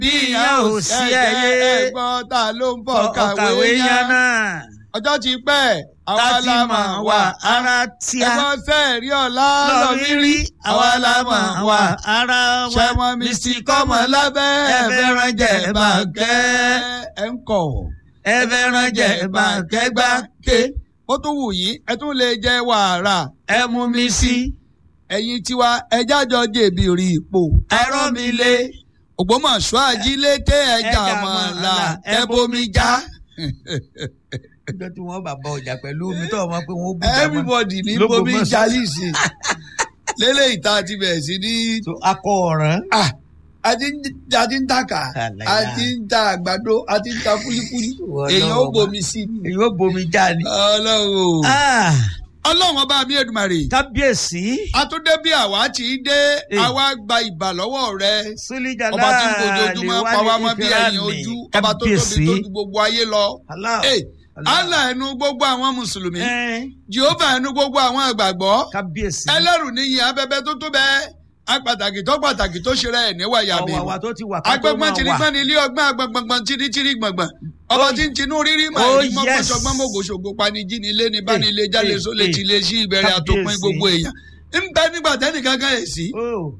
bí ìyẹn ò sí ẹyẹ ẹ̀gbọ́n ta ló ń bọ̀ ọkàwé kàwé yẹn yẹn náà ọjọ́ ti pẹ́ àwa láti la mọ̀ mọ̀ wá wá ara tíá ẹ̀gbọ́n sẹ́ẹ̀rí ọ̀la lọ lọ́mí rírí àwa la mọ̀ wá ara wa ṣẹmọ mi sì kọ́mọ lábẹ́ ẹ̀fẹ̀ràn jẹ̀ bàkẹ́ ẹ̀ ń kọ̀ ẹ̀fẹ̀ràn jẹ̀ bàkẹ́ gbá ké ó tún wù yín ẹ tún lè jẹ wàrà ẹ mú mi sí ẹ̀yin tiwa ẹjá jọ jèbì rí ipò ẹ̀rọ mi lé Ògbómọ̀ṣọ́ ajílété ẹja Ẹja mọ̀ọ́lá mọ̀ọ́lá, ẹ bomi já ọjọ́ tí wọ́n bá bá ọjà pẹ̀lú omi tó ọmọ pé wọ́n bú jà mọ́ everybody ní Lógbómọ̀ṣọ́. bomi já lísì lélẹ́yìí tá a ti bẹ̀rẹ̀ sí ní So, akọ ọ̀ràn Ah, a ti ń a ti ń tàkà Àlàyé. a ti ń ta àgbàdo a ti ń ta fúlífúlí Ọlọ́run èèyàn ó ọba. bomi sí ni. èyí ó bomi já ni. ọlọ́run Ah, ọlọ́run ọba mi Èdùmàrè kábíyèsí àtúndé bí àwa ti dé Eh. àwa gba ìbà lọ́wọ́ rẹ súlíjà ọba tí ń fojoojúmọ́ pa wá mọ́ bí ẹ̀yìn ojú ọba tó tóbi tó ju gbogbo ayé lọ. Eh, Allah ẹnu gbogbo àwọn mùsùlùmí Jehova ẹnu gbogbo àwọn àgbàgbọ́ kábíyèsí ẹlẹ́rù níyìn abẹ́bẹ́ tó tó bẹ́ẹ̀ apàtàkì tó pàtàkì tó ṣe rẹ̀ níwáyà mi ọ̀wàwà tó ti wà ká tó agbẹ́gbọ́n máa tìrí wà. gbọ́n ní ilé ọgbọ́n agbọ̀ngbọ̀ngbọ̀n tìrí tìrí gbọ̀ngbọ̀n ọba Oh. tí ń tinú rírí mà Oh, ní yes. mọ́kànṣọ́gbọ́n mọ́gòṣògo panijì ní ilé ní bánilé Eh, jálè eh, sólè eh. tìlé sí ìbẹ̀rẹ̀ àtòpin Kábíyèsí. gbogbo èèyàn ń bẹ nígbà tẹ́nìkan kan yẹ̀ sí Oh,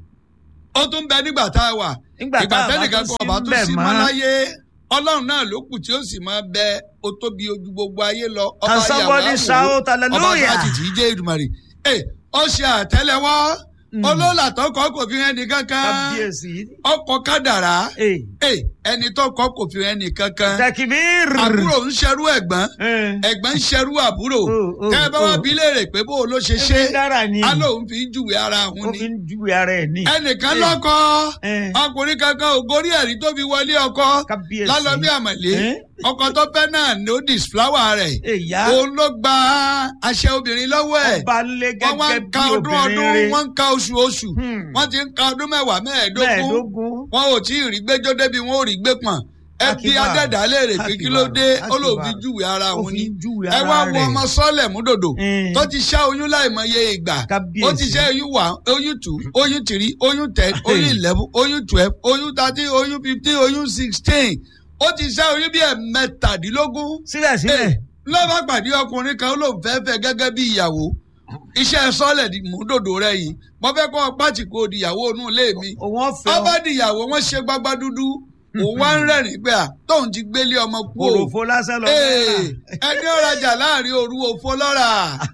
ó tún bẹ nígbà tá a wà nígbà ìgbà tá a bá tẹ́nìkan tún kan ọba sí tún bẹ̀ sí mọ́ mọ́ láyé ọlọ́run náà ló kù tí ó sì máa bẹ ó tóbi ojú gbogbo ayé lọ ọba Can yàwó somebody shout ọba hallelujah? sáàtì tí í jẹ́ Èdùmàrè ẹ ó ṣe àtẹ́lẹwọ́ Mm. olóòlà tó kọ́ kò fi hàn ní kankan kábíyèsí. ọkọ̀ kádàrá Eh, ẹ ẹni tó kọ́ kò fi hàn ní kankan takibir. àbúrò ń ṣerú ẹ̀gbọ́n Eh, ẹ̀gbọ́n ń ṣerú àbúrò Oh, oh, tẹ́ ẹ bá wá oh. bí léèrè pé bó o ló ṣe ṣe ebi dára ni. á lóun fi ń júwe ara ó òun fi ni ń júwe ara ẹ̀ ní. ẹnìkan Eh, lọ́kọ eh, ọkùnrin kankan ò gorí ẹ̀rí tó fi wọlé ọkọ kábíyèsí. lálọ́bí àmọ̀lé Eh, ọkọ tó fẹ́ náà ní ó disflower rẹ̀ èyá òun ló gba àṣẹ obìnrin lọ́wọ́ ẹ̀ ọba lé wọ́n wá gẹ́gẹ́ ń bí ka ọdún ọdún obìnrin rẹ̀. wọ́n ń ka oṣù oṣù Hmm. wọ́n ti ń ka ọdún mẹ́wàá mẹ́ẹ̀ẹ́dógún mẹ́ẹ̀ẹ́dógún. wọn ò tí ì rí gbẹ́jọ́ débi wọn ò rí gbé pọ̀n ẹ bí Akibar. adẹ́dá léèrè pé kí ló dé Akibar. ó lòun fi Akibar. júwe ara ó òun fi ni ń júwe ẹ ara wá wo rẹ̀. ọmọ sọ́ọ̀lẹ̀ múdòdò Eh, tó ti ṣá oyún láìmọye ìgbà kábíyèsí. ó ti ṣe oyún one oyún two oyún three oyún ten oyún eleven oyún twelve oyún thirteen oyún fifteen oyún sixteen ó ti ṣe oyún bí ẹ̀ mẹ́tàdínlógún síbẹ̀síbẹ̀. lọ́ba pàdé ọkùnrin kan ó lóun fẹ́ fẹ́ gẹ́gẹ́ bí ìyàwó iṣẹ́ sọ́ọ̀lẹ̀ di múdòdò rẹ yìí mo fẹ́ kọ́ pàtì kó di ìyàwó inú ilé mi òun ọ̀fẹ́ ọba di ìyàwó wọn ṣe gbágbá dúdú òun wá ń rẹ́rìn pé à tóun ti gbélé ọmọ kú o òròfó lásán lọ Ee, ẹni ọ̀rajà láàrin òru òfo lọ́ra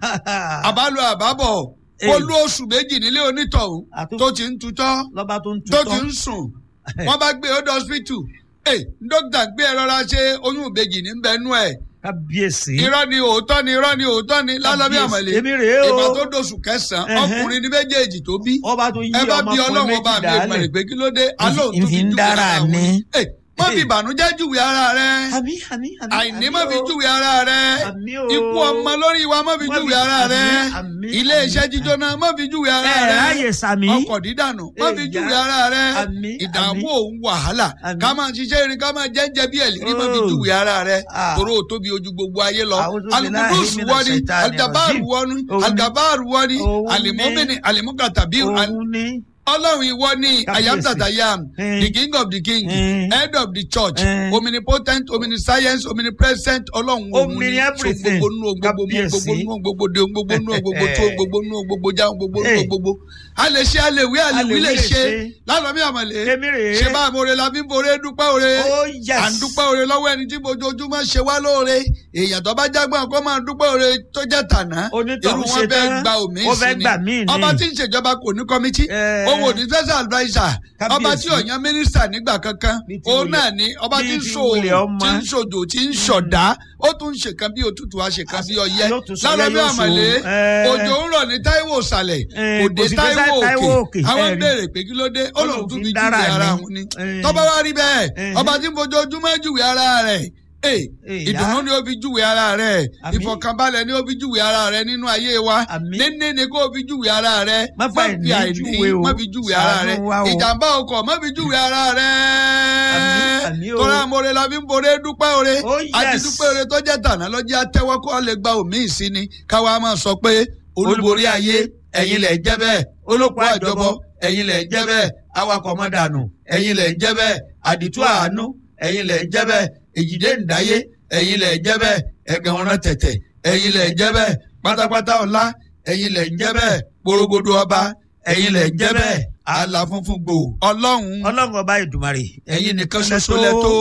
àbálò àbábọ̀ Ee. olú oṣù méjì nílé onítọ̀hún Àtún- tó ti ń tutọ́ lọ́ba tó ń tó tutọ́. ti ń sùn wọ́n bá gbé ọdọ hospital ee dókítà gbé ẹ rọra ṣe oyún ìbejì ní bẹnu ẹ kábíyèsí. irọ́ ni òótọ́ ni irọ́ ni òótọ́ ni lálọ́bí Kábíyèsí. àmọ̀lé èmi rèé o. ìgbà tó dóṣù kẹsàn-án Ẹhẹ́. ọkùnrin ní méjèèjì tó bí ọba tó yí ẹ bá bí ọmọkùnrin ọlọ́run ọba méjì mi ìgbàlè dálẹ̀. pé kí ló dé alóhùn tó ìfi fi ń júwe dára ara wọn. ni. Ẹ, má fi ìbànújẹ́ júwe ara rẹ àmì àmì àmì. àìní àmì má fi o. júwe ara rẹ àmì o. ikú ọmọ lórí wa má fi Má júwe fi- ara rẹ àmì, àmì, ilé iṣẹ́ àmì. jíjóná má fi júwe ara ẹ rẹ ráyè sàmì. ọkọ̀ dídànù má fi Èyá. júwe ara rẹ Àmì, ìdààmú àmì. òun wàhálà Àmì. ká máa ṣiṣẹ́ irin ká máa jẹ́jẹ́ bí ẹ̀lírí má fi Oh. júwe ara rẹ Ah. tòró ò tóbi ojú gbogbo ayé lọ A'udhu billahi alukudus minash wọ́ni shaitani algabaru rajim. wọ́ni Òun ni. algabaru wọ́ni Òun ni. alimomini alimukatabi òun ni. ọlọ́run ìwọ ni Kábíyèsí. ayamtatayam Eh. the king of the king Eh. head of the church Eh. omnipotent omniscience omnipresent ọlọ́run òun Omni ni so everything. gbogbo nù ohun gbogbo mú Kábíyèsí. gbogbo nù ohun gbogbo de ohun gbogbo nù ohun gbogbo tó ohun gbogbo nù ohun gbogbo já ohun gbogbo nù ohun Eh. gbogbo a lè ṣe a lè wí a lè wí lè ṣe lánàá mi àmọ̀lé èmi rèé. ṣe bá àmọ̀re la fi ń boré dúpẹ́ òre oh yes. à ń dúpẹ́ òre lọ́wọ́ ẹni tí mojoojúmọ́ ṣe wá lóore èèyàn tó bá jágbọ́n kó máa dúpẹ́ òre tó jẹ́ tàná onítọ̀hún irú ṣe wọn bẹ́ẹ̀ tán. gba òmí ó fẹ́ sí ni gbà míì ni. ọba tí ń ṣèjọba kò ní kọ́mítì Eh. òun ò ní special adviser Kábíyèsí. ọba tí ò yan mínísítà nígbà kankan Bí ti òun wulẹ̀- náà ni ọba bí tí ń ti so wulẹ̀ òòrùn ọmọ. tí ń ṣòjò tí ń ṣọ̀dá ó tún ń ṣèkan bí òtútù á ṣèkan bí ọyẹ́ Yóò tún sọ lálọ́ bí yẹ́ yóò àmàlé so. Eh. òjò ń rọ̀ ní táíwò ìsàlẹ̀ Eh, òde kò sì dé táíwò Táíwò òkè òkè. àwọn Eh, rí. béèrè pé kí ló dé ó lòun tún fi júwe dára ara ni. òun ni Eh. tọ́ba wá rí bẹ́ẹ̀ Eh. ọba tí ń fojoojúmọ́ júwe ara rẹ̀ ee Eh, ìdùnnú yá. ni ó fi júwe ara rẹ̀ Àmín. ìfọ̀kànbalẹ̀ ni ó fi júwe ara rẹ̀ nínú ayé wa Àmín. níní ni kó o fi júwe ara rẹ̀ Má má fa fi ìní àìní júwe o. má fi júwe ara Ṣàánú rẹ̀ wa o. ìjàmbá ọkọ̀ má fi júwe ara Àmín, rẹ̀ àmín o. tọ́lá amore la fi ń boré dúpẹ́ ore Oh, àti yes. dúpẹ́ ore tó jẹ́ tàná lọ́jọ́ àtẹ́wọ́ kó lè gba òmíì sí ni káwa máa sọ pé olúborí ayé ẹ̀yin lẹ̀ jẹ́ bẹ́ẹ̀ olóko àjọbọ ẹ̀yin lẹ̀ jẹ́ bẹ́ẹ̀ awakọ̀ mọ́dànù ẹ̀yin lẹ̀ jẹ́ bẹ́ẹ̀ àdìtú àánú ẹ̀yin lẹ̀ ń jẹ́ bẹ́ẹ̀ èjìdé ǹdáyé ẹ̀yin lẹ̀ ń jẹ́ bẹ́ẹ̀ ẹ̀gàn ọ̀ràn tẹ̀tẹ̀ ẹ̀yin lẹ̀ ń jẹ́ bẹ́ẹ̀ pátápátá ọ̀la ẹ̀yin lẹ̀ ń jẹ́ bẹ́ẹ̀ porogodo ọba ẹ̀yin lẹ̀ ń jẹ́ bẹ́ẹ̀ àlà funfun gbòò ọlọ́run ọlọ́run ọba ìdùmarè ẹ̀yin nìkan ṣoṣo lẹ́tọ́